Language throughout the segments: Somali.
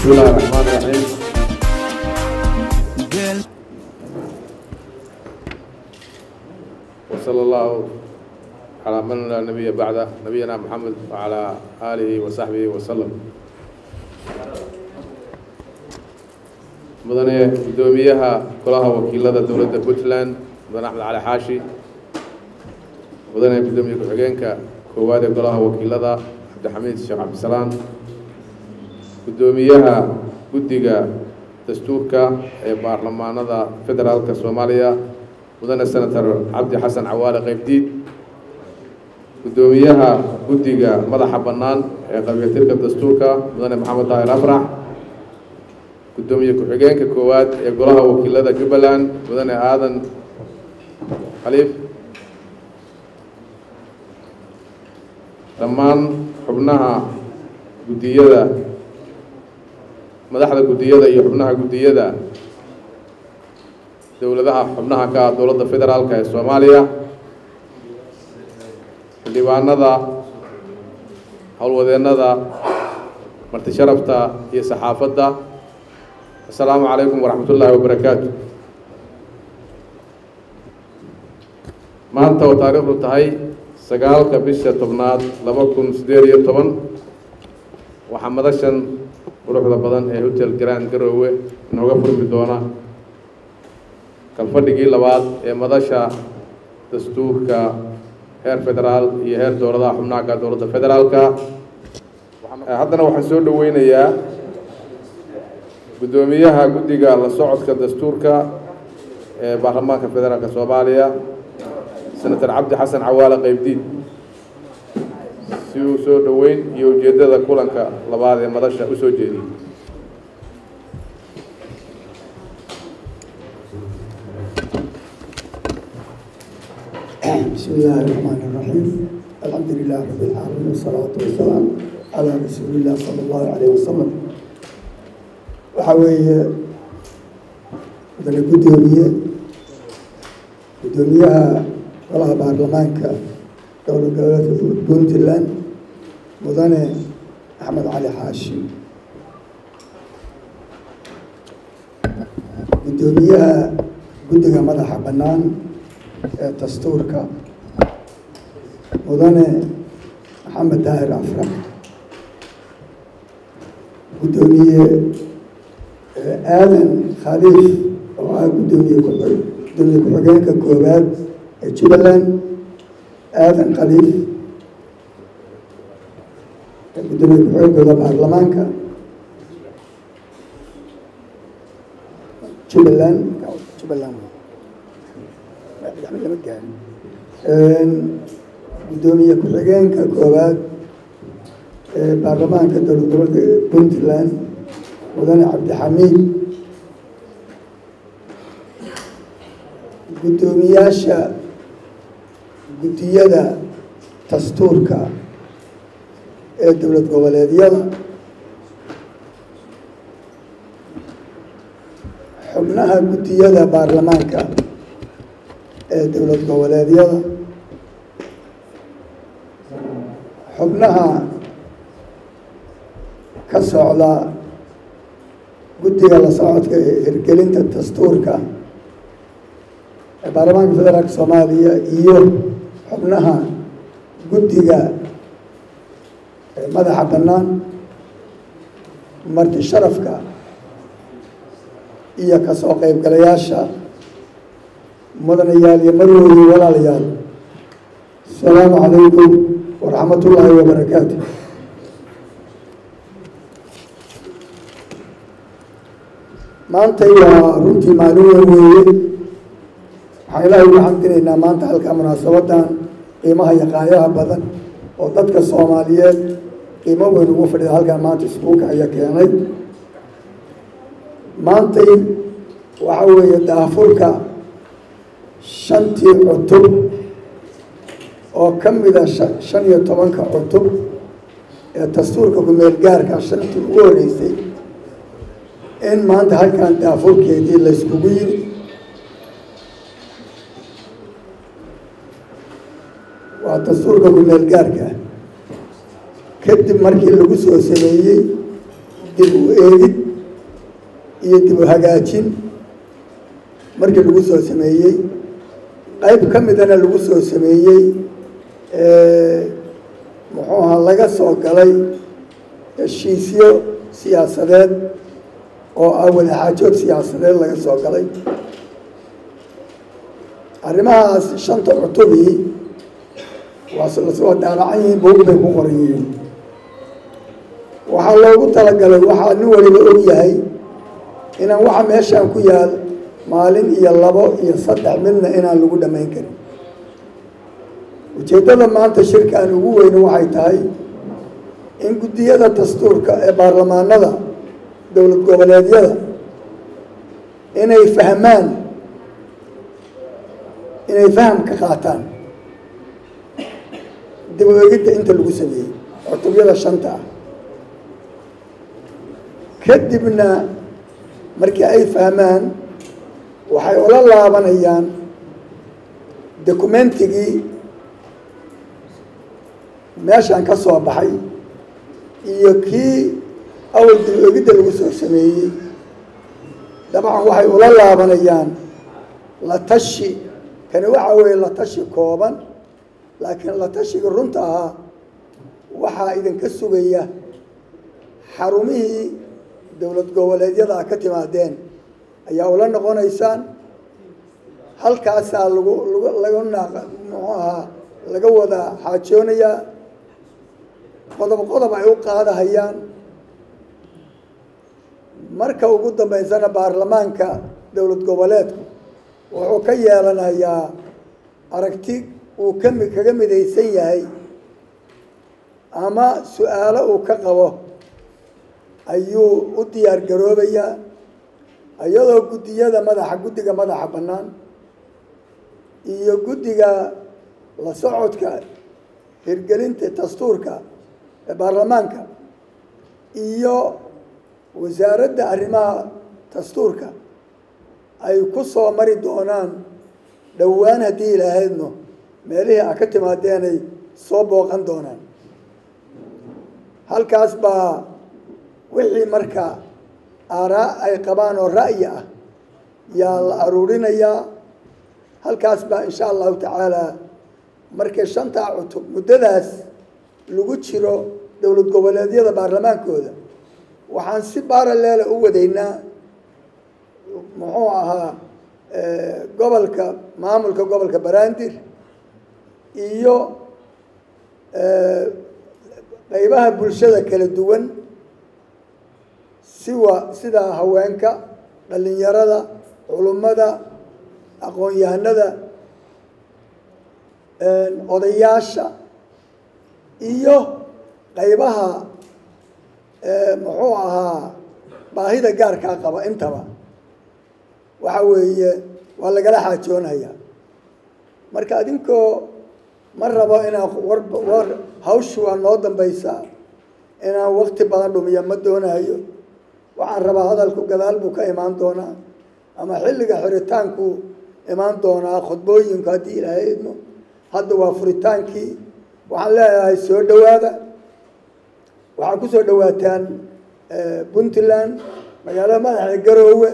بسم الله الرحمن الرحيم وصلى الله على من لا نبي بعده نبينا محمد وعلى آله وصحبه وسلم mudane guddoomiyaha golaha wakiilada dowladda puntland mudane axmed cali xaashi mudane guddoomiye ku-xigeenka koowaad ee golaha wakiilada cabdixamiid sheekh cabdisalaan guddoomiyaha guddiga dastuurka ee baarlamaanada federaalka soomaaliya mudane senator cabdi xasan cawaale qaybdiid guddoomiyaha guddiga madaxa bannaan ee qabiyatirka dastuurka mudane maxamed daahir afrax guddoomiye ku-xigeenka koowaad ee golaha wakiilada jubbaland mudane aadan khaliif dhammaan xubnaha guddiyada madaxda guddiyada iyo xubnaha guddiyada dowladaha xubnaha ka ah dowladda federaalka ee soomaaliya xildhibaanada howlwadeennada marti sharafta iyo saxaafadda asalaamu calaykum waraxmat ullaahi wabarakaatu maanta oo taariikhdu tahay sagaalka bisha tobnaad laba kun siddeed iyo toban waxaa madashan quruxda badan ee hotel grand garoowe inooga furmi doona kalfadhigii labaad ee madasha dastuurka heer federaal iyo heer dowladaha xubnaha ka dowladda federaalka haddana waxaan soo dhoweynayaa guddoomiyaha guddiga la socodka dastuurka ee baarlamaanka federaalka soomaaliya senator cabdi xasan cawaale qaybdiid si uu soo dhoweyn iyo ujeeddada kulanka labaad ee madasha u soo jeediyey بسم الله الرحمن الرحيم الحمد لله رب العالمين والصلاة والسلام على رسول الله صلى الله عليه وسلم waxaa weeye mudane guddoomiye guddoomiyaha golaha baarlamaanka dowla goboleedka puntland mudane axmed cali xaashi guddoomiyaha guddiga madaxa bannaan ee dastuurka mudane maxamed daahir afrax guddoomiye aadan khaliif oo ah guddoomiye gudoomiye ku-xigeenka koowaad ee jubbaland aadan khaliif guddoomiye ku-xigeenkooda baarlamaanka jubbaland jubbaland lama gaarin guddoomiye ku-xigeenka koowaad ee baarlamaanka dowlad gobolka puntland mudane cabdixamiid guddoomiyaasha guddiyada dastuurka ee dowlad goboleedyada xubnaha guddiyada baarlamaanka ee dowlad goboleedyada xubnaha ka socda guddiga la socodka ee hirgelinta dastuurka ee baarlamaanka federaalka soomaaliya iyo xubnaha guddiga madaxa bannaan marti sharafka iyo kasoo qaybgalayaasha mudanayaal iyo marwooyi walaalayaal asalaamu calaykum waraxmat ullaahi wabarakaatu maantay waa runtii maalin weyn weeye waxaan ilaahay ugu xamdinaynaa maanta halkaa munaasabadan qiimaha iyo qaayaha badan oo dadka soomaaliyeed qiimo weyn ugu fadhida halkan maanta isbuuka aya keenay maantay waxa weeye daafurka shantii cutub oo ka mida shan iyo tobanka cutub ee dastuurka ku-meel gaarka shantii ugu horeysay in maanta halkan daafurkeedii layskugu yiri waa dastuurka ku-meel gaarka kadib markii lagu soo sameeyey dib u eegid iyo dib u hagaajin markii lagu soo sameeyey qayb ka midana lagu soo sameeyey muxuu ahaa laga soo galay heshiisyo siyaasadeed oo ah wadaxaajood siyaasadeed laga soo galay arrimahaas shanta cutubii waa lasoo daalacan yihiin buug bay ku qoran yihiin waxaa loogu talagalay waxaa nin waliba og yahay inaan waxa meeshaan ku yaal maalin iyo labo iyo saddex midna inaan lagu dhammayn karin ujeeddada maanta shirkaan ugu weyne waxay tahay in guddiyada dastuurka ee baarlamaanada dowlad goboleedyada inay fahmaan inay faham ka qaataan dib u egidda inta lagu sameeyey cutubyada shanta ah kadibna markii ay fahmaan waxay ula laabanayaan dokumentigii meeshaan ka soo baxay iyo kii awal dib u egidda lagu soo sameeyey dabcan waxay ula laabanayaan la tashi kani waxa weeye la tashi kooban laakiin la tashiga runta ahaa waxaa idinka sugaya xarumihii dowlad goboleedyada a ka timaadeen ayaa ula noqonaysaan halkaasaa lagu lag laga naaq muxuu ahaa laga wada xaajoonayaa qodob qodob ay u qaadahayaan marka ugu dambeysana baarlamaanka dowlad goboleedku wuxuu ka yeelanayaa aragti uu kami kaga midaysan yahay ama su-aalo uu ka qabo ayuu u diyaar garoobayaa iyadoo guddiyada madaxa guddiga madaxa bannaan iyo guddiga la socodka hirgelinta dastuurka ee baarlamaanka iyo wasaaradda arrimaha dastuurka ay ku soo mari doonaan dhowaan haddii ilaahaydno meelihii a ka timaadeenay soo booqan doonaan halkaas baa wixii marka aaraa ay qabaan oo ra'yi ah yaa la aruurinayaa halkaas baa insha allahu tacaala markay shantaa cutub muddadaas lagu jiro dowlad goboleedyada baarlamaankooda waxaan si baaraleela u wadaynaa muxuu ahaa gobolka maamulka gobolka banaadir iyo qaybaha bulshada kala duwan siwa sida haweenka dhalinyarada culummada aqoon-yahanada odayaasha iyo qaybaha muxuu ahaa baahida gaarkaa qaba intaba waxa weeye waa lagala xaajoonaya marka adinkoo ma rabo inaan war war hawshi waa noo dambaysaa inaan wakti badan dhumiya ma doonayo waxaan rabaa hadalku gadaal buu ka imaan doonaa ama xilliga xiritaanku imaan doonaa khudbooyinku haddii ilaahay idmo hadda waa furitaankii waxaan leeyahay soo dhowaada waxaa ku soo dhowaataan puntland magaalada madaxa garoowe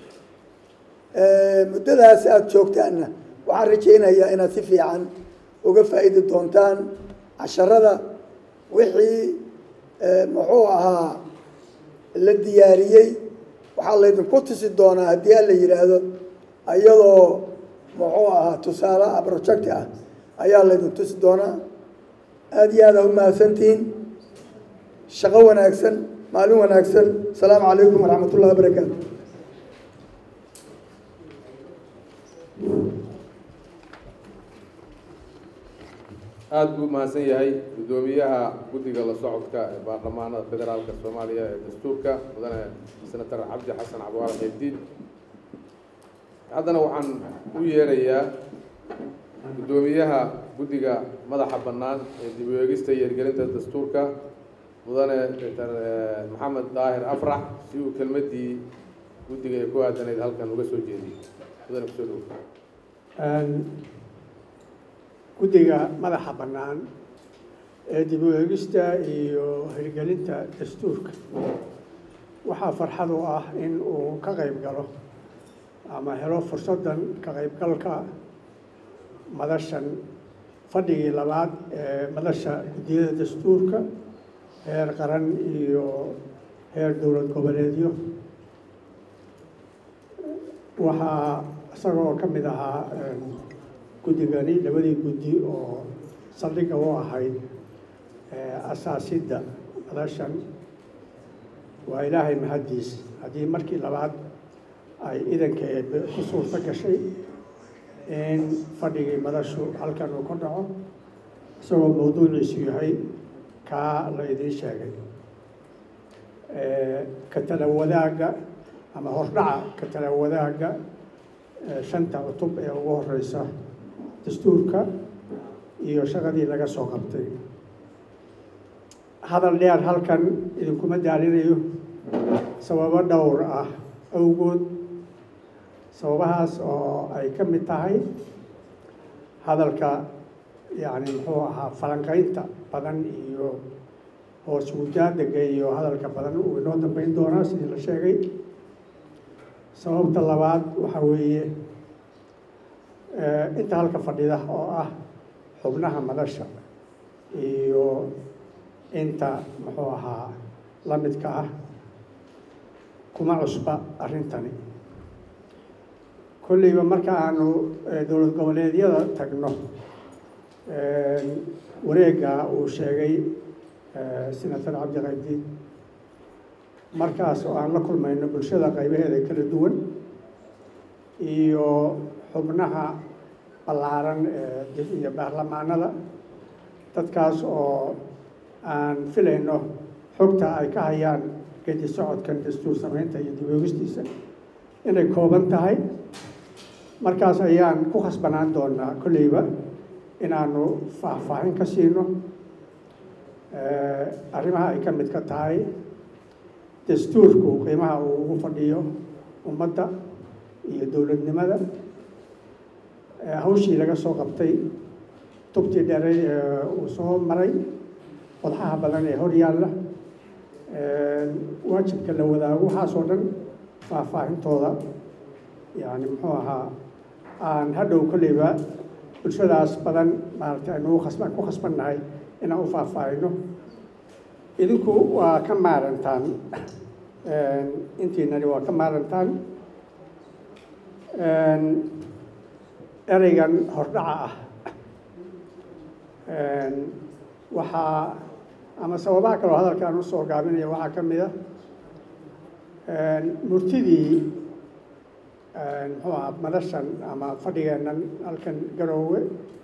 muddadaas aada joogtaanna waxaan rajaynayaa inaad si fiican uga faa'iidi doontaan casharada wixii muxuu ahaa la diyaariyey waxaa laydinku tusi doonaa haddii aan la yidhaahdo iyadoo muxuu ahaa tusaale ah project ah ayaa laydin tusi doonaa aada iyo aada u mahadsantihiin shaqo wanaagsan maalin wanaagsan asalaamu calaykum waraxmat ullahi wabarakaatu aada buu mahadsan yahay guddoomiyaha guddiga la socodka ee baarlamaanada federaalka soomaaliya ee dastuurka mudane senator cabdi xasan cabwaal qeybdiid haddana waxaan u yeerayaa guddoomiyaha guddiga madaxa bannaan ee dib u eegista iyo hirgelinta dastuurka mudane doctor maxamed daahir afrax si uu kelmaddii guddiga ee ku aadanayd halkan uga soo jeediyey mudane kusoo dhow guddiga madaxa bannaan ee dib u eegista iyo hirgelinta dastuurka waxaa farxad u ah in uu ka qayb galo ama helo fursaddan ka qaybgalka madashan fadhigii labaad ee madasha guddiyada dastuurka heer qaran iyo heer dowlad goboleedyo waxaa isagoo ka mid ahaa guddigani labadii guddi oo saldhigga u ahayd asaasidda madashan waa ilaahay mahaddiis haddii markii labaad ay idanka eebe ku suurto gashay in fadhigii madashu halkan uu ka dhaco isagoo mawduuciisu yahay kaa la idiin sheegay ka tala wadaagga ama hordhaca ka tala wadaagga shanta cutub ee ugu horeysa dastuurka iyo shaqadii laga soo qabtay hadal dheer halkan idinkuma daalinayo sababo dhowr ah awgood sababahaas oo ay ka mid tahay hadalka yacni muxuu ahaa falanqaynta badan iyo hoos wujaadega iyo hadalka badan uu inoo dambeyn doonaa sidii la sheegay sababta labaad waxaa weeye inta halka fadhida oo ah xubnaha madasha iyo inta muxuu ahaa la midka ah kuma cusba arrintani kolleyba marka aanu dowlad goboleedyada tagno wareegga uu sheegay senator cabdiqaydiid markaas oo aan la kulmayno bulshada qaybaheeda kala duwan iyo xubnaha ballaaran ee iyo baarlamaanada dadkaas oo aan filayno xogta ay ka hayaan gedi socodkan dastuur samaynta iyo dib oogistiisa inay kooban tahay markaas ayaan ku khasbanaan doonaa kolleyba inaanu faahfaahin ka siino arrimaha ay ka mid ka tahay dastuurku qiimaha uu ugu fadhiyo ummadda iyo dowladnimada hawshii laga soo qabtay tubtii dheeray ee uu soo maray wadxaha badan ee hor yaalla waajibka la wadaago waxaasoo dhan faahfaahintooda yani muxuu ahaa aan hadhow kolleyba bulshadaas badan maaragtay aynu khasba ku khasbannahay inaan u faahfaahino idinku waa ka maarantaan intiinani waa ka maarantaan ereygan hordhaca ah waxaa ama sababaha kaloo hadalkaan usoo gaabinaya waxaa ka mid a murtidii muxuu ahaa madashan ama fadhigeennan halkan garoowe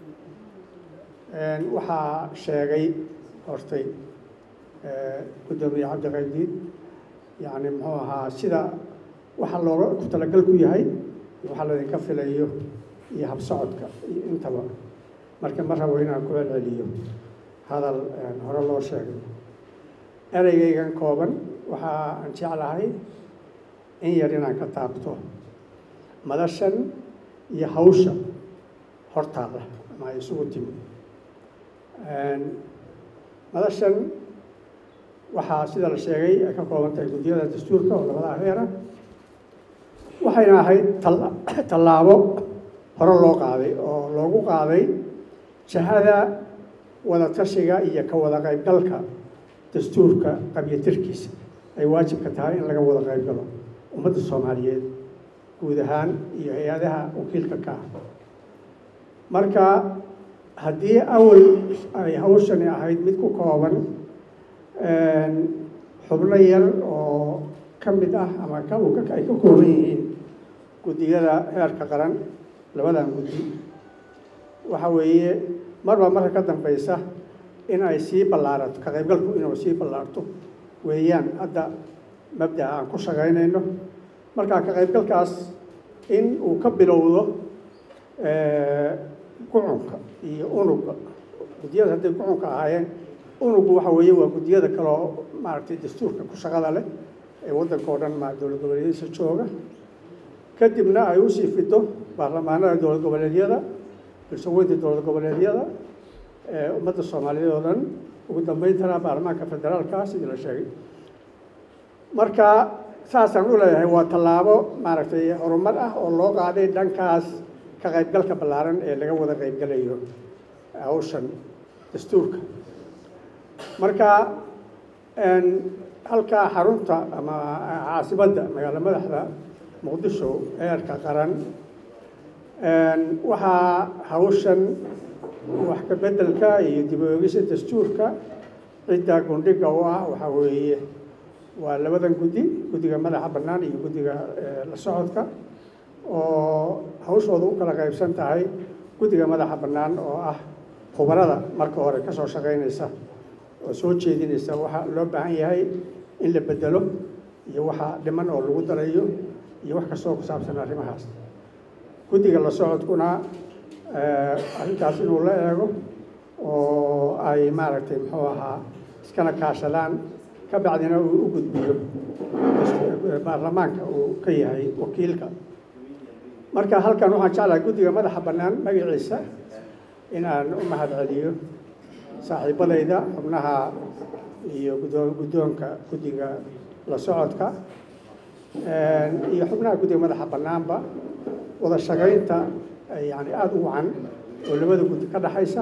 waxaa sheegay hortay guddoomiye cabdiqaydiid yacni muxuu ahaa sida waxa looga ku talagal ku yahay waxaa laydinka filayo iyo habsocodka iyo intaba marka ma rabo inaan ku celceliyo hadal hore loo sheegay ereygaygan kooban waxa aan jeclahay in yar inaan ka taabto madashan iyo hawsha hortaada ama ay isugu timi madashan waxaa sida la sheegay ay ka kooban tahay guddiyada dastuurka oo labadaa heera waxayna ahayd tallaabo hore loo qaaday oo loogu qaaday jahada wada tashiga iyo ka wada qaybgalka dastuurka qabyatirkiisa ay waajibka tahay in laga wada qaybgalo ummadda soomaaliyeed guud ahaan iyo hay-adaha wakiilka ka ah marka haddii awal ay hawshani ahayd mid ku kooban xubno yar oo ka mid ah ama ka ay ka kooban yihiin guddiyada heerka qaran labadan guddi waxa weeye marba marka ka dambeysa in ay sii ballaarato ka qaybgalku inuu sii ballaarto weeyaan hadda mabda'a aan ku shaqaynayno marka ka qaybgalkaas in uu ka bilowdo gucunka iyo unugga guddiyada hadday gucunka ahaayeen unuggu waxa weeye waa guddiyada kaloo maaragtay dastuurka ku shaqada leh ee waddanka oo dhan ma dowlad goboleedyadiisa jooga kadibna ay usii fido baarlamaanada dowlad goboleedyada bulshaweynta dowlad goboleedyada ummadda soomaaliyeed oo dhan ugu dambeyntana baarlamaanka federaalka sidii la sheegay marka saasaan u leeyahay waa tallaabo maaragtay horumar ah oo loo qaaday dhankaas ka qaybgalka ballaaran ee laga wada qaybgalayo hawshan dastuurka marka halkaa xarunta ama caasimadda magaalo madaxda muqdisho eerka qaran waxaa hawshan wax ka beddelka iyo dib u eegisa dastuurka cidda gundhiga u ah waxaa weeye waa labadan guddi guddiga madaxa bannaan iyo guddiga la socodka oo hawshooda u kala qaybsan tahay guddiga madaxa bannaan oo ah khubarada marka hore ka soo shaqaynaysa oo soo jeedinaysa waxa loo baahan yahay in la bedelo iyo waxa dhiman oo lagu darayo iyo wax kastoo ku saabsan arrimahaas guddiga la socodkuna arrintaas inuu la eego oo ay maaragtay muxuu ahaa iskana kaashadaan ka bacdina uu u gudbiyo baarlamaanka uu ka yahay wakiilka marka halkan waxaan jeclahay guddiga madaxa bannaan magaciisa inaan u mahad celiyo saaxiibadayda xubnaha iyo gudoo guddoonka guddiga la socodka iyo xubnaha guddiga madaxa bannaanba wada shaqaynta yani aada u wacan oo labada guddi ka dhaxaysa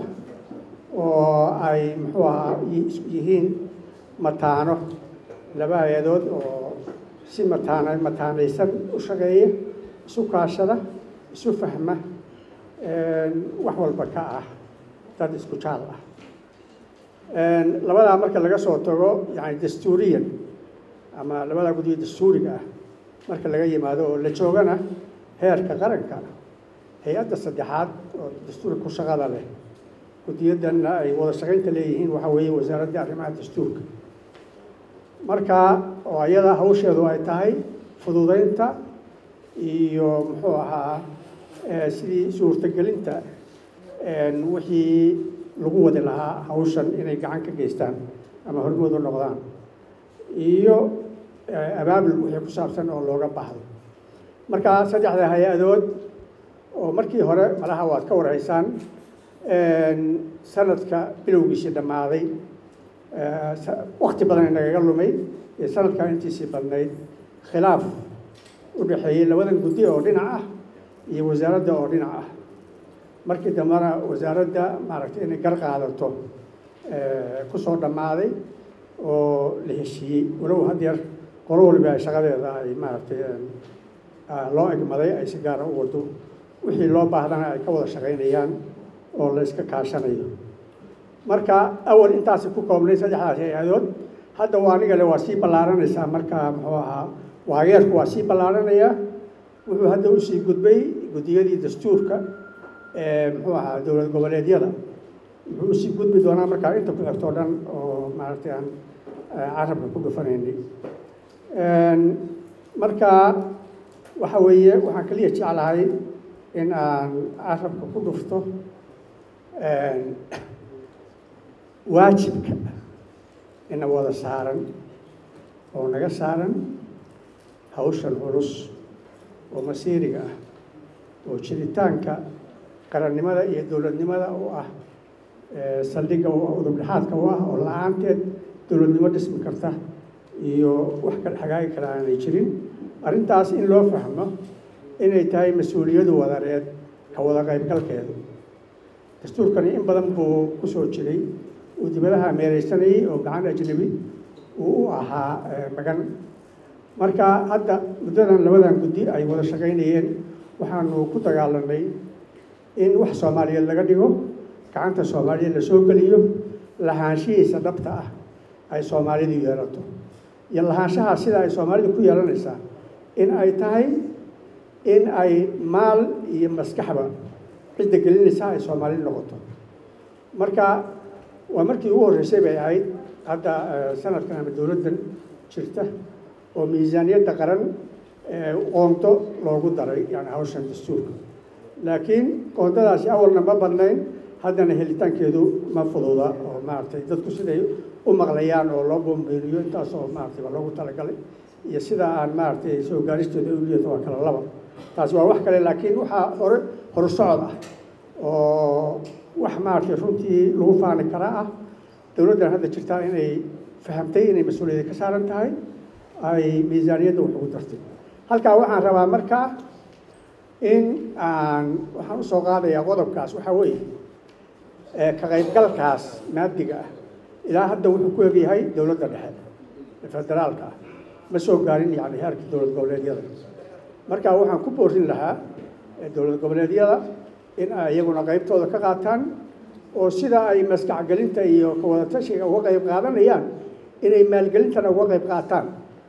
oo ay muxuu ahaa yihiin mataano laba hay-adood oo si mataana mataanaysan u shaqeeya isu kaashada isu fahma wax walba ka ah dad isku jaal ah labadaa marka laga soo tago yani dastuuriyan ama labadaa guddiga dastuuriga ah marka laga yimaado oo la joogana heerka qaranka hay-adda saddexaad oo dastuurka ku shaqada leh guddiyadanna ay wada shaqaynta leeyihiin waxaa weeye wasaaradda arrimaha dastuurka marka oo ayada hawsheedu ay tahay fududeynta iyo muxuu ahaa sidii suurtagelinta wixii lagu wadi lahaa hawshan inay gacan ka geystaan ama hormoodu noqdaan iyo abaabul wixii ku saabsan oo looga baahdo marka saddexda hay-adood oo markii hore malaha waad ka warhaysaan sanadka bilowgiisii dhammaaday wakti badan inagaga lumay ee sanadkaa intiisii badnayd khilaaf u dhexeeyey labadan guddi oo dhinac ah iyo wasaaradda oo dhinac ah markii dambena wasaaradda maaragtay inay gar qaadato ku soo dhammaaday oo la heshiiyey walow haddeer qolo waliba ay shaqadeeda ay maaragtay loo egmaday ay si gaara u wado wixii loo baahdana ay ka wada shaqaynayaan oo la iska kaashanayo marka awal intaasi ku koobnay saddexdaas hay-adood hadda waa aniga le waa sii ballaaranaysaa marka muxuu ahaa waageerku waa sii ballaaranayaa wuxuu hadda usii gudbay guddiyadii dastuurka muxuu ahaa dowlad goboleedyada wuxuu usii gudbi doonaa markaa inta ku xigto o dhan oo maaragtay aan carabka ku dhufanaynay marka waxa weeye waxaan kaliya jeclahay in aan carabka ku dhufto waajibka ina wada saaran oo naga saaran hawshan culus oo masiiriga ah oo jiritaanka qarannimada iyo dowladnimada u ah saldhigga udubdhexaadka u ah oo la-aanteed dowladnimo dhismi karta iyo wax kale hagaagi kara aanay jirin arrintaas in loo fahmo inay tahay mas-uuliyadu wadareed ka wada qaybgalkeedu dastuurkani in badan buu ku soo jiray uu dibadaha meereysanayay oo gacan ajnabi uu u ahaa magan marka hadda muddadan labadan guddi ay wada shaqaynayeen waxaanu ku dagaalanay in wax soomaaliyeed laga dhigo gacanta soomaaliyeed lasoo geliyo lahaanshihiisa dhabta ah ay soomaalidu yeelato iyo lahaanshaha sida ay soomaalidu ku yeelanaysaa in ay tahay in ay maal iyo maskaxba cidda gelinaysa ay soomaali noqoto marka waa markii ugu horreysay bay ahayd hadda sanadkan ama dowladdan jirta oo miisaaniyadda qaran qoonto loogu daray yani hawshan dastuurka laakiin qoontadaasi awalna ma badnayn haddana helitaankeedu ma fududa oo maaragtay dadku siday u maqlayaan oo loo boombeeniyo intaas oo maaragtay waa loogu talagalay iyo sida aan maaragtay soo gaaristeeda u liyato waa kala laba taasi waa wax kale laakiin waxaa hore horusocod ah oo wax maaragtay runtii lagu faani karaa ah dowladdan hadda jirtaa inay fahamtay inay mas-uuliyadda ka saaran tahay ay miisaaniyadda wax ugu dartay halkaa waxaan rabaa markaa in aan waxaan usoo qaadayaa qodobkaas waxaa weeye ka qaybgalkaas maadiga ah ilaa hadda wuxuu ku egyahay dowladda dhexe ee federaalka ah ma soo gaarin yani heerka dowlad goboleedyada marka waxaan ku boorin lahaa dowlad goboleedyada in ay iyaguna qaybtooda ka qaataan oo sida ay maskaxgelinta iyo kawadatashiga uga qayb qaadanayaan inay maalgelintana uga qayb qaataan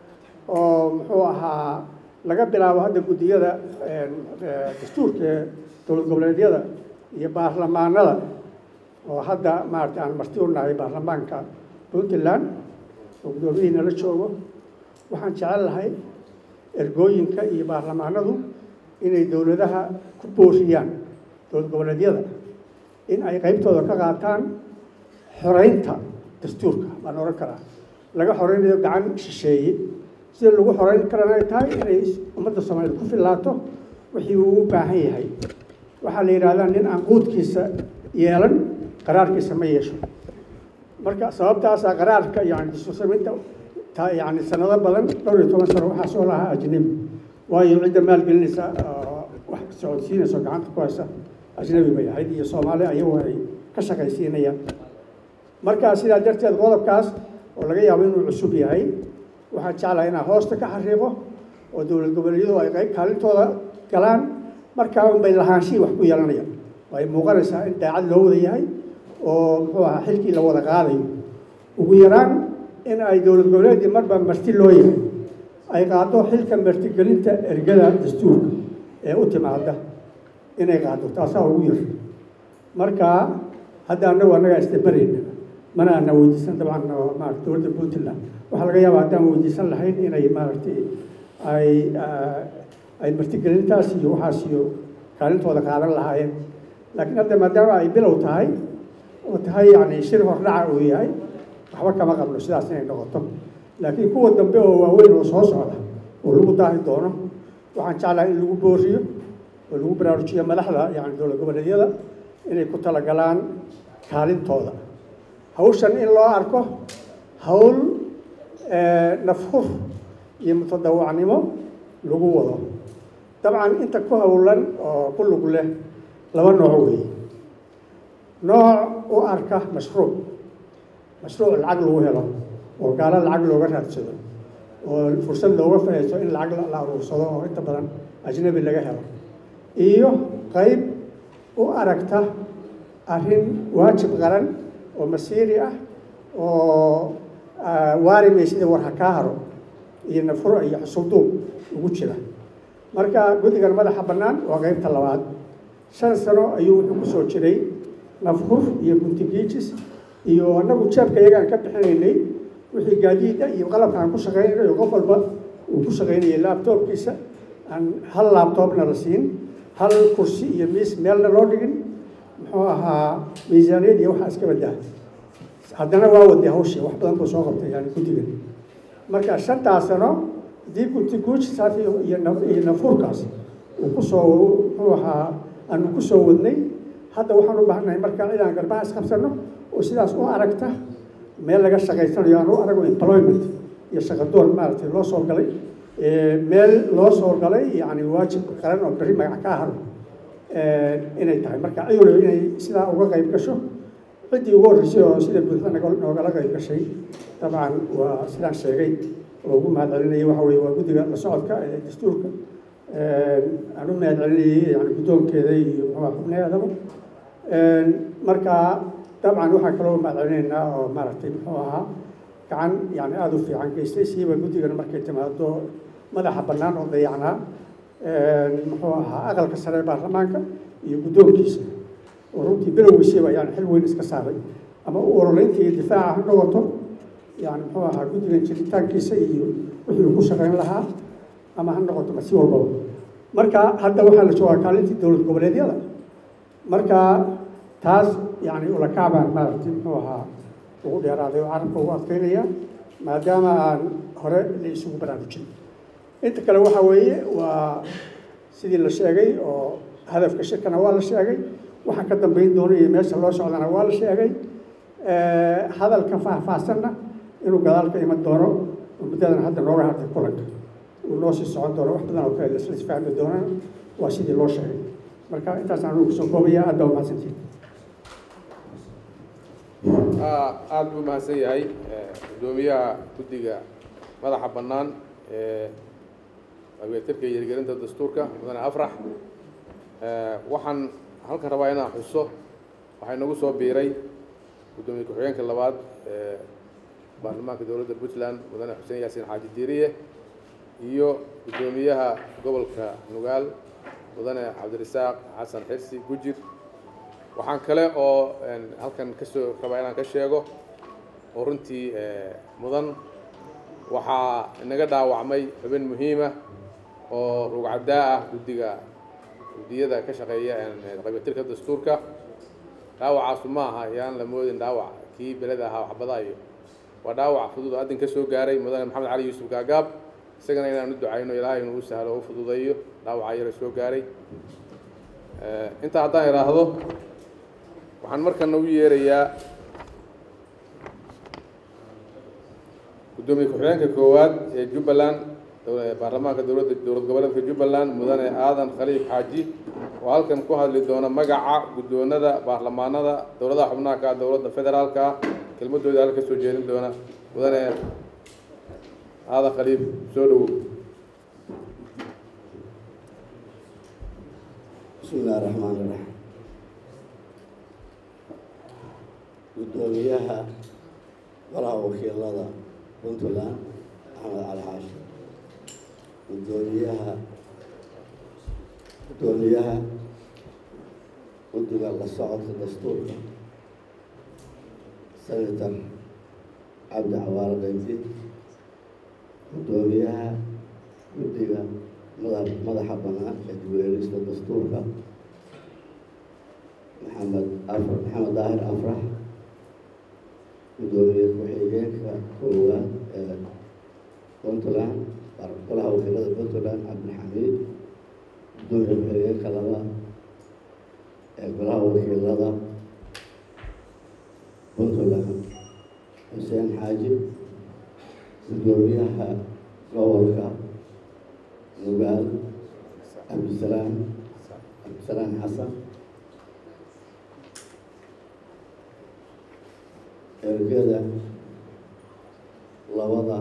oo muxuu ahaa laga bilaabo hadda guddiyada dastuurka ee dowlad goboleedyada iyo baarlamaanada oo hadda maarata aan marti u nahay baarlamaanka puntland oo guddoomiyihiina la joogo waxaan jecel lahay ergooyinka iyo baarlamaanadu inay dowladaha ku booriyaan dowlad goboleedyada in ay qaybtooda ka qaataan xoreynta dastuurka baan ohan karaa laga xoreynayo gacan shisheeye sida lagu xoreyn karana ay tahay inay ummadda soomaaliyed ku fillaato wixii uu u baahan yahay waxaa la yidhahdaa nin aan quudkiisa yeelan qaraarkiisa ma yeesho marka sababtaasaa qaraarka yani dastuursameynta yani sanado badan dhowr iyo toban sano waxaa soo lahaa ajnabi waayo cidda maalgelinaysa wax socodsiinayso gacanta ku haysa ajnabi bay ahayd iyo soomaali ayagu ay ka shaqaysiinayaan marka sidaa darteed qodobkaas oo laga yaabo inuu cusub yahay waxaan jeclahay inaan hoosta ka xariiqo oo dowlad goboleedyadu ay qayb kaalintooda galaan markaa unbay lahaanshihii wax ku yeelanayaan ay muuqanaysaa in daacad loo wada yahay oo muxuu ahaa xilkii la wada qaadayo ugu yaraan in ay dowlad goboleedii marba marti loo yahay ay qaado xilka martigelinta ergada dastuurka ee u timaada inay qaado taasaa ugu yar marka hadda annagu annagaa isdabarayna mana ana weydiisan dabcan maarata dowladda puntland waxaa laga yaabaa haddaan weydiisan lahayn inay maaragtay ay ay martigelintaas iyo waxaas iyo kaalintooda qaadan lahaayeen laakiin hadda maadaama ay bilow tahay oo tahay yani shir hordhaca uu yahay waxba kama qabno sidaas inay noqoto laakiin kuwa dambe oo waaweyn oo soo socda oo lagu daahi doono waxaan jeclahay in lagu booriyo oo lagu baraarujiyo madaxda yani dowlad goboleedyada inay ku talagalaan kaalintooda hawshan in loo arko hawl nafhur iyo mutadawacnimo lagu wado dabcan inta ku howlan oo ku lug leh laba nooc weeye nooc u arka mashruuc mashruuc lacag lagu helo oo gaalo lacag looga raadsado oo fursad looga fahayso in lacag la aruursado oo inta badan ajnabi laga helo iyo qayb u aragta arrin waajib qaran oo masiiri ah oo waarimay sida war ha kaa haro iyo nafuro iyo xusulduub ugu jira marka guddigan madaxa bannaan waa qaybta labaad shan sano ayuu wuxuu ku soo jiray nafhur iyo guntigiijis iyo annagu jeebka iyagaan ka bixinaynay wixii gaadiida iyo qalabka aan ku shaqaynayno iyo qof walba uu ku shaqaynayay laabtoobkiisa aan hal laabtoobna la siin hal kursi iyo miis meelna loo dhigin muxuu ahaa miisaaniyad iyo waxaa iska badaa haddana waa waday hawshii wax badan buu soo qabtay yani guddigan marka shantaas sano haddii gunti guujisaas iyo iyo nafuurkaas uu kusoo muxuu ahaa aanu kusoo wadnay hadda waxaan u baahanahay marka inaan garbaha isqabsano oo sidaas u aragta meel laga shaqaysanayo aan u arago employment iyo shaqadoon maaragtay loo soo galay meel loo soo galay yani waajib qaran oo berri magac kaa haro inay tahay marka ayuna inay sidaa uga qayb gasho ciddii ugu horreysay oo sida buuxda noogala qayb gashay dabcan waa sidaan sheegay oo ugu mahad celinayay waxa weye waa guddiga la socodka ee dastuurka aan u mahad celinayay yani guddoonkeeda iyo muxuuha xubnaheedaba marka dabcan waxaan kaloo mahad celinaynaa oo maaragtay muxuu ahaa gacan yani aada u fiican geystay siiba guddigana markay timaado madaxa bannaan oo dayacnaa muxuu ahaa aqalka sare ee baarlamaanka iyo guddoonkiisa oo runtii bilowgiisiiba yani xil weyn iska saaray ama u ololeynta iyo difaaca ha noqoto yani muxuu ahaa guddigan jiritaankiisa iyo wixii uu ku shaqayn lahaa ama ha noqoto ma si walbaba marka hadda waxaa la joogaa kaalintii dowlad goboleedyada marka taas yani ulakaabaan maaragtay muxuu ahaa ugu dheeraaday oo carabka ugu adkaynaya maadaama aan hore la isugu baraarujin inta kale waxa weeye waa sidii la sheegay oo hadafka shirkana waa la sheegay waxa ka dambeyn doona iyo meesha loo socdana waa la sheegay hadalka faahfaahsanna inuu gadaal ka iman doono muddadan hadda nooga hartay kulanka uu noo sii socon doono wax badan oo kale isla isfahmi doonaan waa sidii loo sheegay marka intaasaan anugu kusoo koobaya aad baa umahadsantihin aada buu mahadsan yahay guddoomiyaha guddiga madaxa bannaan ee abeetirka iyo hirgelinta dastuurka mudane afrax waxaan halkan rabaa inaan xuso waxaa inagu soo biiray guddoomiye ku-xigeenka labaad ee baarlamaanka dowladda puntland mudane xuseen yaasiin xaaji diiriye iyo guddoomiyaha gobolka nugaal mudane cabdirasaaq xasan xirsi gujir waxaan kale oo halkan kasoo rabaa inaan ka sheego oo runtii mudan waxaa inaga dhaawacmay xubin muhiima oo rugcaddaa ah guddiga guddiyada ka shaqeeya qabitirka dastuurka dhaawacaasu ma aha yaan la moodin dhaawac kii beleda ahaa waxbada iyo waa dhaawac fudud oo addin ka soo gaaray mudane maxamed cali yuusuf gaagaab isagana inaan u ducayno ilaahay inuu u sahlo o u fududeeyo dhaawaca yara soo gaaray intaa haddaan idhaahdo waxaan markana u yeerayaa guddoomiye ku-xigeenka koowaad ee jubbaland baarlamaanka dowladda dowlad goboleedka jubbaland mudane aadan khaliif xaaji oo halkan ku hadli doona magaca guddoonada baarlamaanada dowladaha xubnaha ka dowladda federaalka kelmadooda halka soo jeedin doona mudane aadan khaliif soo dhowow bismi illahi raxmaan iraxiim guddoomiyaha golaha wakiilada puntland axmed cali xaashi guddoomiyaha guddoomiyaha guddiga la socodka dastuurka senator cabdi cawaale qaybdi guddoomiyaha guddiga mada madaxa bannaan ee dib-u-eegista dastuurka maxamed afr maxamed daahir afrax guddoomiye ku-xigeenka koowaad ee puntland golaha wakiilada puntland cabdilxamiid guddoomiye ku-xigeenka labaad ee golaha wakiilada puntland xuseen xaaji guddoomiyaha gobolka nugaal cabdisalaam cabdisalaam xasan ergada labada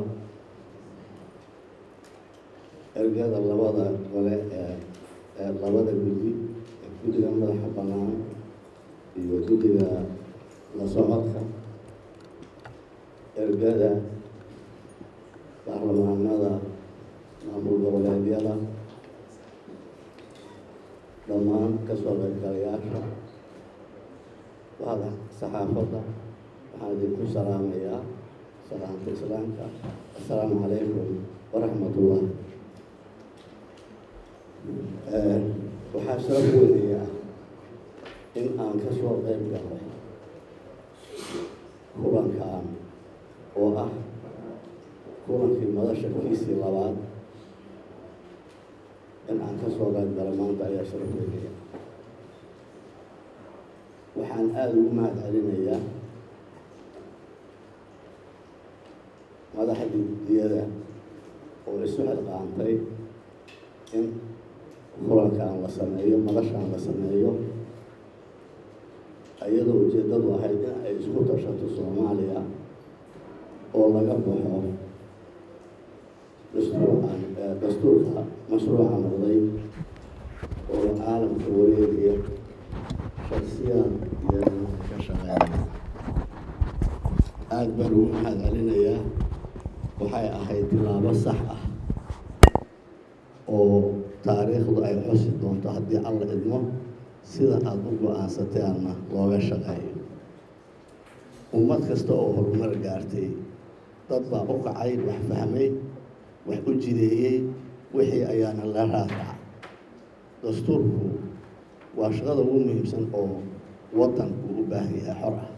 ergada labada gole ee ee labada guddi ee guddiga madaxa bannaan iyo guddiga la socodka ergada baarlamaanada maamul goboleedyada dhammaan kasoo qaybgalayaasha wada saxaafadda waxaan idinku salaamayaa salaamta islaamka assalaamu calaykum waraxmat ullah waxaa sharaf weynaya in aan ka soo qayb galay kulankaan oo ah kulankii madasha kiisii labaad in aan ka soo qayb galay maanta ayaa sharaf weynaya waxaan aada ugu mahad celinayaa madaxda guddiyada oo isu xilqaantay in kulankaan la sameeyo madashaan la sameeyo iyadoo ujeeddadu ahayd in ay isku tashato soomaaliya oo laga baxo dastuurcan dastuurka mashruuca noqday oo caalamka wareegaya shaksiyaad iyo ka shaqeynaya aada baan ugu mahad celinayaa waxay ahayd tilaabo sax ah oo taariikhdu ay xusi doonto haddii alla idmo sida aada u go-aansateanna looga shaqeeyo ummad kasta oo horumar gaartay dad baa u kacay wax fahmay wax u jideeyey wixii ayaana la raaraca dastuurku waa shaqada ugu muhiimsan oo waddanku u baahan yahay xor ah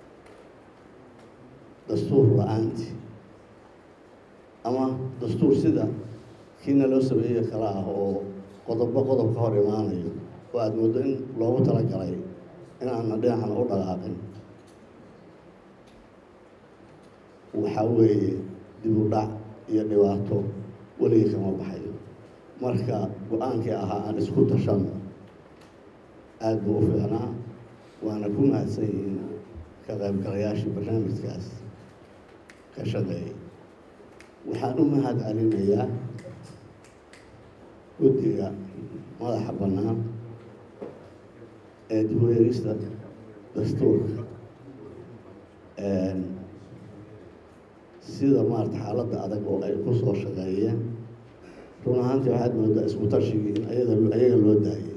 dastuur la-aanti ama dastuur sida kiina loo sameeye kala ah oo qodobo qodob ka hor imaanayo oo aada mooddo in loogu talagalay in aana dhinacna u dhaqaaqin waxaa weeye dib u dhac iyo dhibaato weligii kama baxayo marka go-aankii ahaa aan isku tashano aada buu u fiicnaa waana ku mahadsan yihiin ka qaybgalayaashii barnaamijkaas ka shaqeeyay waxaan u mahad celinayaa guddiga madaxa bannaan ee dib u eegista dastuurka sida maarata xaaladda adag oo ay ku soo shaqeeyeen run ahaantii waxaad moodaa isku tashigii in ayaga ayaga loo daayay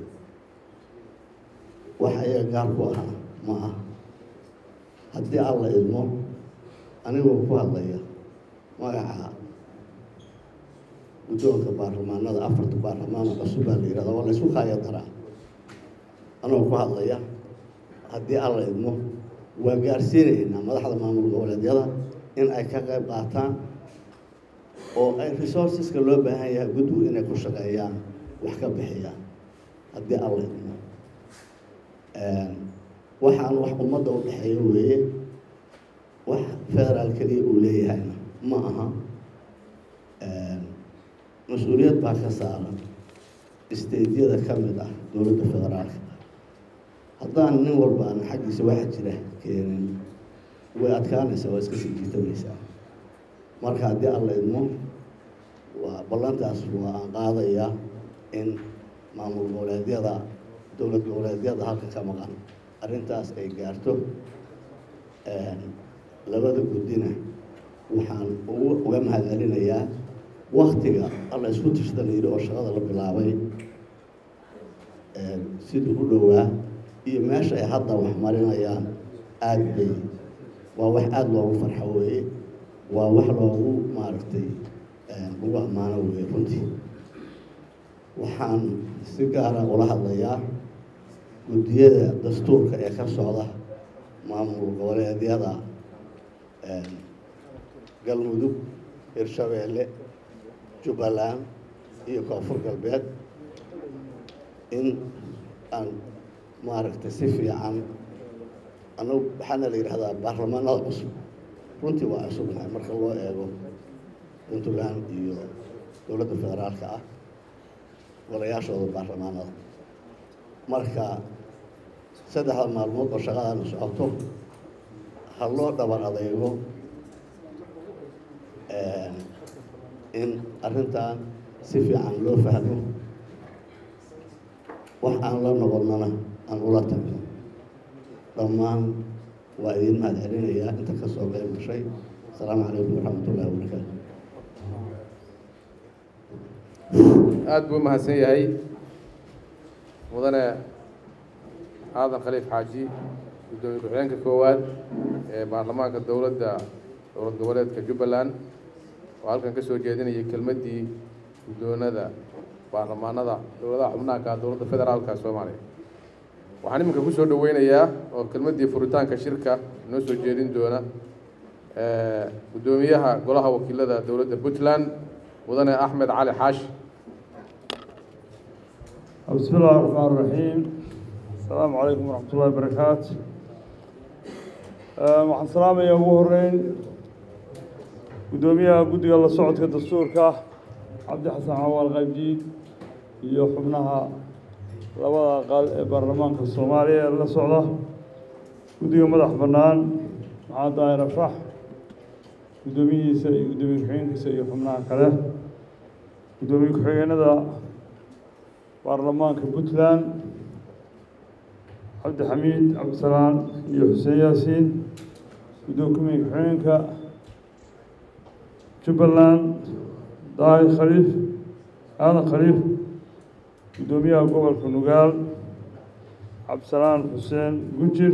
wax ayaga gaar ku ahaa ma ah haddii alla idmo anigoo ku hadlaya magaca guddoonka baarlamaanada afarta baarlamaano cusub baa la yihahda waa la isku kaaya daraa anigoo ku hadlaya haddii alla idmo waa gaarsiinaynaa madaxda maamul goboleedyada in ay ka qayb qaataan oo ay resourceska loo baahan yahay guddigu inay ku shaqeeyaan wax ka bixiyaan haddii alla idmo waxaan wax ummadda u dhexeeya weeye wax federaal keliya uu leeyahayna ma aha mas-uuliyad baa ka saaran steydyada ka mid ah dowladda federaalka haddaan nin walba aan xaggiisa waxa jira keenin way adkaanaysaa waa iska sii jiitamaysaa marka haddii alla idmo waa ballantaas waa aan qaadayaa in maamul goboleedyada dowlad goboleedyada halka ka maqan arrintaas ay gaarto labada guddina waxaan ugu uga mahad celinayaa waktiga alla isku tashda la yidhi oo shaqada la bilaabay sidii u dhowaa iyo meesha ay hadda wax marinayaan aada bay waa wax aada loogu farxo weeye waa wax loogu maaragtay ugu ammaano weeye runtii waxaan si gaara ula hadlayaa guddiyada dastuurka ee ka socda maamul goboleedyada galmudug hirshabeelle jubbaland iyo koonfur galbeed in aan maaragtay si fiican anagu waxaana la yidhahdaa baarlamaanada cusub runtii waa cusubnahay marka loo eego puntland iyo dowladda federaalka ah golayaashooda baarlamaanada marka saddexda maalmood oo shaqadaana socoto ha loo dhabar adeego in arrintan si fiican loo fahmo wax aan la noqonnana aan ula tagno dhammaan waa idin mahad celinayaa inta ka soo qayb gashay asalaamu calaykum waraxmat ullahi wabarakaatu aada buu umahadsan yahay mudane aadan khaliif xaaji guddoomiye ku-xigeenka koowaad ee baarlamaanka dowladda dowlad goboleedka jubbaland oo halkan ka soo jeedinayay kelmaddii guddoonada baarlamaanada dowladaha xubnaha ka dowladda federaalka soomaaliya waxaan iminka kusoo dhaweynayaa oo kelmaddii furitaanka shirka inoo soo jeedin doona guddoomiyaha golaha wakiilada dowladda puntland mudane axmed cali xaashi بسم الله الرحمن الرحيم السلام عليكم ورحمة الله وبركاته waxaan salaamaya ugu horeyn guddoomiyaha guddiga la socodka dastuurka cabdi xasan cawaal qaybdiid iyo xubnaha labada aqal ee baarlamaanka soomaaliya ee la socda guddiga madax bannaan maxamed daahir afrax guddoomiyihiisa iyo guddoomiye ku-xigeenkiisa iyo xubnaha kale guddoomiye ku-xigeenada baarlamaanka puntland cabdi xamiid cabdisalaan iyo xuseen yaasiin guddoomiye ku-xigeenka jubbaland daahir khaliif aadan khaliif guddoomiyaha gobolka nugaal cabdisalaan xuseen gujir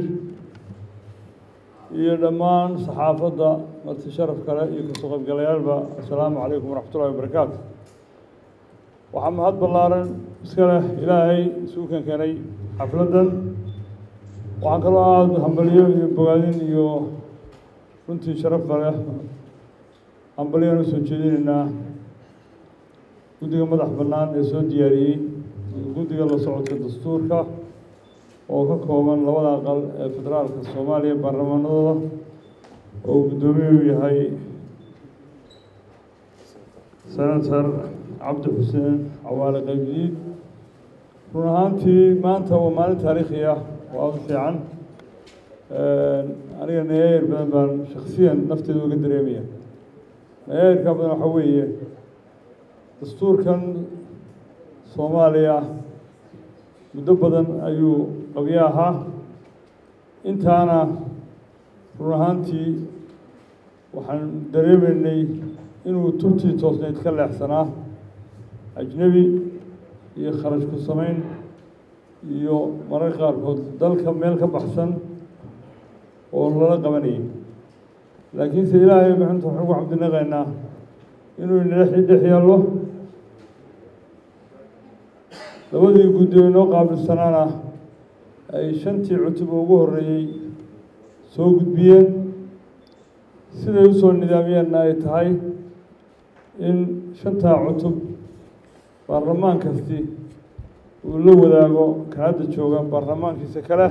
iyo dhammaan saxaafadda marti sharaf kale iyo kasoo qaybgalayaalba assalaamu calaykum waraxmatullahi wabarakaatu waxaa mahad ballaaran iska leh ilaahay isugu keen keenay xafladdan waxaan kaloo aada hambaliyo iyo bogaadin iyo runtii sharafka leh hambaliyaan usoo jeedinaynaa guddiga madax bannaan ee soo diyaariyey guddiga la socodka dastuurka oo ka kooban labada aqal ee federaalka soomaaliya baarlamaanadooda oo guddoomiye u yahay senator cabdi xuseen cawaale qaybdiid run ahaantii maanta waa maalin taariikhi ah oo aada u fiican aniga nayaayir badan baan shaksiyan nafteeda uga dareemaya nayaayirka badan waxaa weeye dastuurkan soomaaliya muddo badan ayuu qabyo ahaa intaana run ahaantii waxaan dareemaynay inuu tubtii toosnayd ka leexsanaa ajnebi iyo kharash ku samayn iyo mararka qaarkood dalka meel ka baxsan oo lala qabanayay laakiinse ilaahay maxanta waxaan ugu cabdinaqaynaa inuu inala dhex yaallo labadii guddi oo inoo qaabilsanaana ay shantii cutub ugu horreeyey soo gudbiyeen siday usoo nidaamiyeenna ay tahay in shantaa cutub baarlamaan kasti uu la wadaago ka hadda jooga baarlamaankiisa kale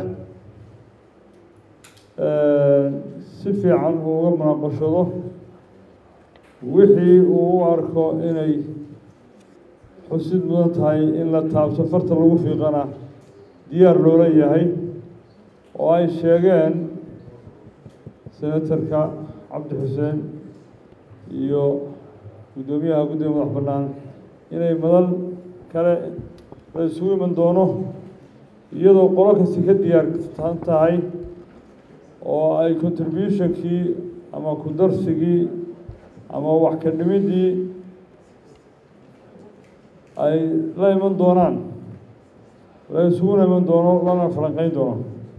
si fiican uu uga munaaqashado wixii uu u arko inay xusid mudan tahay in la taabto farta lagu fiiqana diyaar loola yahay oo ay sheegeen senatarka cabdi xuseen iyo guddoomiyaha guddiga madax bannaan inay madal kale la isugu iman doono iyadoo qolo kasti ka diyaarsan tahay oo ay contributionkii ama ku darsigii ama wax ka dhimiddii ay la iman doonaan la isuguna iman doono lana falanqeyn doono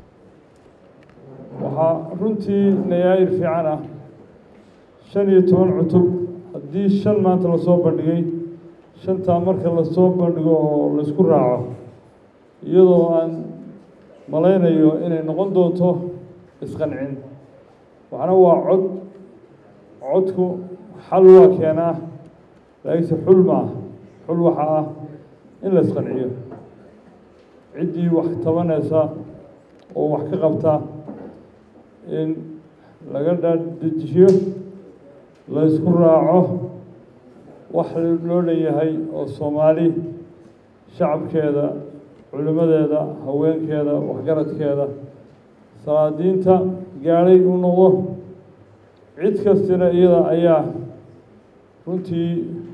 waxaa runtii nayaayir fiican ah shan iyo toban cutub haddii shan maanta lasoo bandhigay shantaa marka lasoo bandhigo oo laysku raaco iyadoo aan malaynayo inay noqon doonto isqancin waxna waa cod codku xal waa keenaa laakiinse xul maaha xul waxaa ah in la isqanciyo ciddii wax tabanaysa oo wax ka qabta in laga dhaaddejiyo la ysku raaco wax loo dhanyahay oo soomaali shacabkeeda culimmadeeda haweenkeeda waxgaradkeeda salaadiinta gaadhay uu noqdo cid kastina iyada ayaa runtii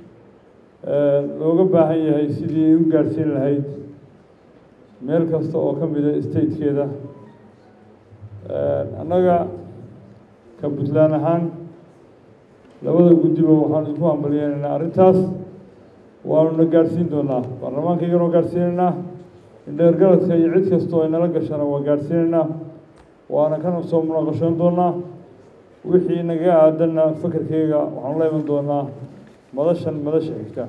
looga baahan yahay sidii ay u gaadhsiin lahayd meel kasta oo ka mida statekeeda annaga ka puntland ahaan labada guddiba waxaanu isku hambaliyeynaynaa arrintaas waanuna gaadhsiin doonaa baarlamaankaygana waa gaadhsiinaynaa indheergaradka iyo cid kasta oo inala gashana waa gaadhsiinaynaa waana kana soo munaqashoon doonaa wixii naga aadanna fakerkeyga waxaanu la iman doonaa madashan madasha xigta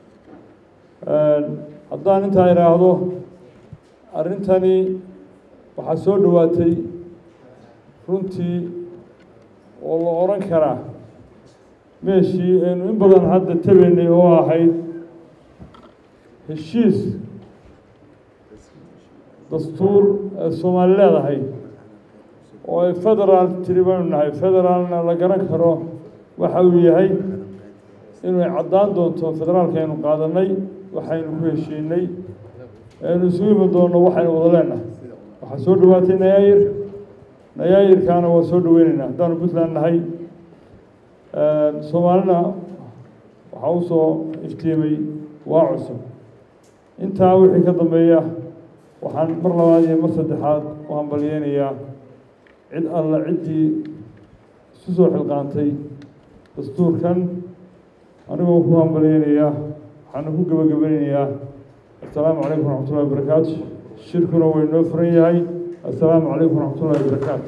haddaan intaa idhaahdo arrintani waxaa soo dhowaatay runtii oo la odhan karaa meeshii aynu in badan hadda tabaynay oo ahayd heshiis dastuur ee soomaali leedahay oo ay federaal tiri baynu nahay federaalna la garan karo waxa uu yahay inay caddaan doonto federaalka aynu qaadanay waxaynu ku heshiinay aynu isugu iman doonno waxaynu wada leenahay waxaa soo dhowaatay nayaayir nayaayirkaana waa soo dhoweynaynaa haddaanu puntland nahay soomaalina waxaa u soo iftiimay waa cusub intaa wixii ka dambeeya waxaan mar labaad iyo mar saddexaad u hambalyeynayaa cid alla ciddii isu soo xilqaantay dastuurkan anigoo ku hambalyeynayaa waxaana ku gebagabaynayaa assalaamu calaykum waraxmatullahi wabarakaatu shirkuna way noo furan yahay assalaamu calaykum waraxmatullahi wabarakaatu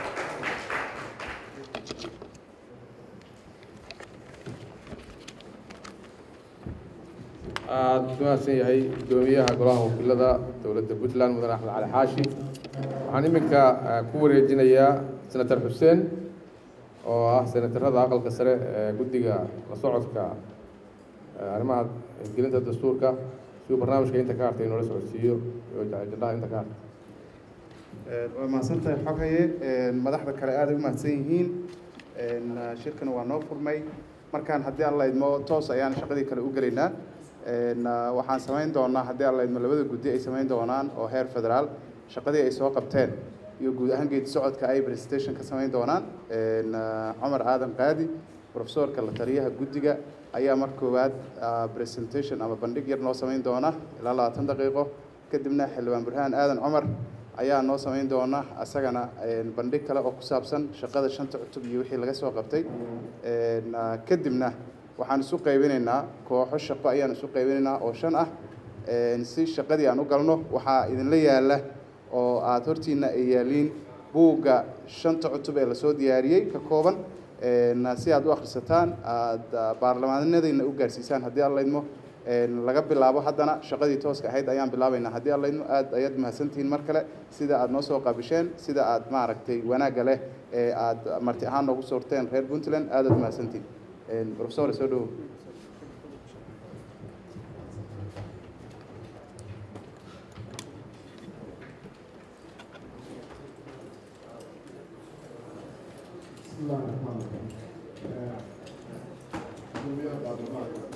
aada ku mahadsan yahay guddoomiyaha golaha wakiilada dowladda puntland mudane axmed cali xaashi waxaan iminka ku wareejinayaa senator xuseen oo ah senatarada aqalka sare ee guddiga la socodka arrimaha gelinta dastuurka si uu barnaamijka inta ka hartay inoola socodsiiyo iyo ajandaha inta ka hartay waa mahadsan tahay xogaye madaxda kale aada u mahadsan yihiin shirkana waa noo furmay markaan haddii alla idmo toos ayaan shaqadii kale u gelaynaa Een, ah, waxaan samayn doonaa haddii alla idmo labada guddi ay samayn doonaan oo heer federaal shaqadii ay soo qabteen iyo guud ahaan geedi socodka ay presentation ka samayn doonaan Een, ah, cumar aadan qaadi profesorka la taliyaha guddiga ayaa mar koowaad ah, presentation ama bandhig yar noo samayn doona ilaa labaatan daqiiqo kadibna xildhibaan burhaan aadan cumar ayaa noo samayn doona asagana een, bandhig kale oo ku saabsan shaqada shanta cutub iyo wixii laga soo qabtay Een, ah, kadibna waxaan isu qaybinaynaa kooxo shaqo ayaan isu qaybinaynaa oo shan ah Een, si shaqadii aan u galno waxaa idinla yaala oo aada hortiina ay yaaliin buugga shanta cutub ee lasoo diyaariyey ka kooban Een, si aad u akhrisataan aada baarlamaanadayna u gaarsiisaan haddii alla idmo Een, laga bilaabo haddana shaqadii tooska ahayd ayaan bilaabaynaa haddii alla idmo aad ayaad mahadsantihiin mar kale sida aad noo soo qaabisheen sida aad maaragtay wanaagga leh ee aad marti ahaan noogu soorteen reer puntland aad aad mahadsantihiin Een, professor soo dhowow بسم الله الرحمن الرحيم. آه، جمهورية بعد